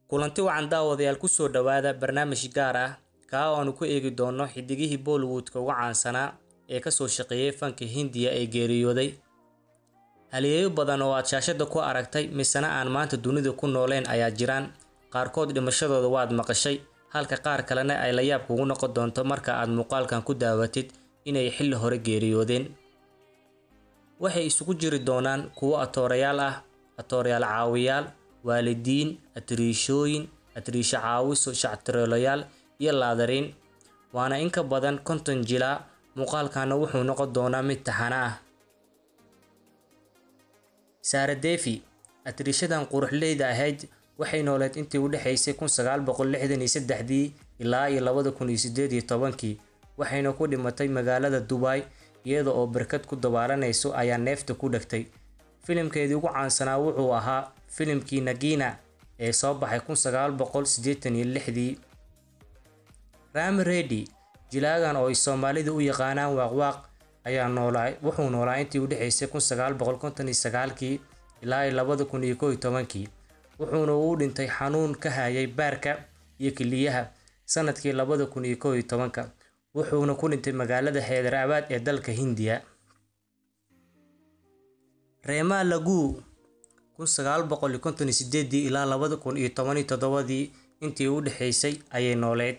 kulanti wacan daawadayaal kusoo dhawaada barnaamij gaar ah kaa oo aanu ku eegi doono xidigihii bollywoodka uga caansanaa ee kasoo shaqeeyay fanka hindiya ee geeriyooday haliyeeyo badan oo aad shaashada ku aragtay misena aan maanta dunida ku nooleen ayaa jiraan qaarkood dhimashadooda waad maqashay halka qaar kalena ay la yaab kugu noqon doonto marka aad muuqaalkan ku daawatid inay xilli hore geeriyoodeen waxay isugu jiri doonaan kuwo atoorayaal ah atoorayaal caawiyaal waalidiin atiriishooyin atiriisho caawiso shactiroolayaal iyo laadariin waana in ka badan konton jilaa muuqaalkana wuxuu noqon doonaa mid taxana ah saara defi atiriishadan quruxleyda ahayd waxay nooleed intii u dhexaysay kun sagaal boqol lixdan iyo saddexdii ilaa iyo labada kun iyo sideed iyo tobankii waxayna ku dhimatay magaalada dubai iyada oo barkad ku dabaalanayso ayaa neefta ku dhegtay filimkeedii ugu caansanaa wuxuu ahaa filimkii nagina ee soo baxay kun sagaal boqol siddeetan iyo lixdii rami redi jilaagan oo ay soomaalida u yaqaanaan waaqwaaq ayaa noolaa wuxuu noolaa intii u dhexaysay kun sagaal boqol konton iyo sagaalkii ilaa iyo labada kun iyo kow iyo tobankii wuxuuna uu dhintay xanuun ka hayay baarka iyo kiliyaha sanadkii labada kun iyo kow iyo tobanka wuxuuna ku dhintay magaalada xeedarabaad ee dalka hindiya reema lagu kun sagaal boqol iyo konton iyo sideedii ilaa labada kun iyo toban iyo toddobadii intii u dhexaysay ayay nooleed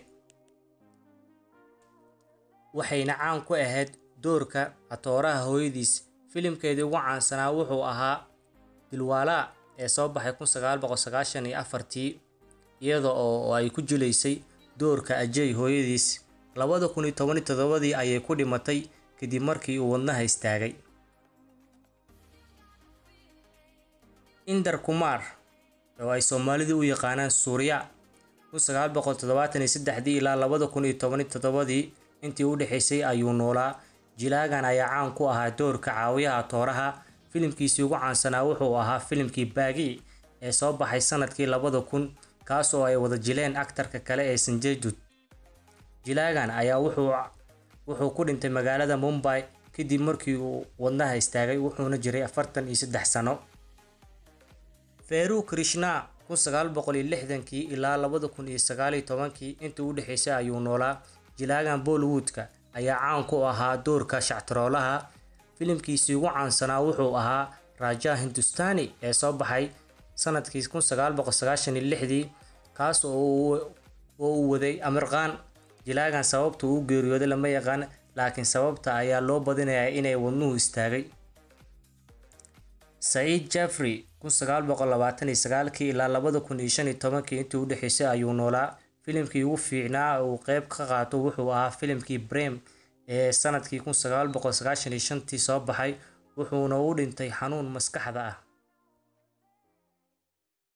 waxayna caan ku ahayd doorka atooraha hooyadiis filimkeedii ugu caansanaa wuxuu ahaa dilwaalaa ee soo baxay kun sagaal boqol sagaashan iyo afartii iyada oo ay ku jilaysay doorka ajay hooyadiis labada kun iyo toban iyo toddobadii ayay ku dhimatay kadib markii uu wadnaha istaagay indar kumar oo ay soomaalidu u yaqaanaan suuriya kun sagaal boqol toddobaatan iyo saddexdii ilaa labada kun iyo toban iyo toddobadii intii u dhexaysay ayuu noolaa jilaagan ayaa caan ku ahaa doorka caawiyaha tooraha filimkiisii ugu caansanaa wuxuu ahaa filimkii baagi ee soo baxay sanadkii labada kun kaas oo ay wada jileen aktarka kale ee sanjay-dud jilaagan ayaa wuxuu ku dhintay magaalada mumbay kadib markii uu wadnaha istaagay wuxuuna jiray afartan iyo saddex sano feru krishna kun sagaal boqol iyo lixdankii ilaa labada kun iyo sagaal iyo tobankii intii u dhexaysay ayuu noolaa jilaagan bollywoodka ayaa caan ku ahaa doorka shactiroolaha filimkiisii ugu caansanaa wuxuu ahaa raja hindustani ee soo baxay sanadkii kun sagaal boqol sagaashan iyo lixdii kaas oo uu waday amirqaan jilaagan sababta uu geeriyooday lama yaqaan laakiin sababta ayaa loo badinayaa inay wadnuhu istaagay saciid jeffrey kun sagaal boqol labaatan iyo sagaalkii ilaa labada kun iyo shan iyo tobankii intii u dhexaysay ayuu noolaa filimkii ugu fiicnaa uu qeyb ka qaato wuxuu ahaa filimkii brem ee sanadkii kun sagaal boqol sagaashan iyo shantii soo baxay wuxuuna u dhintay xanuun maskaxda ah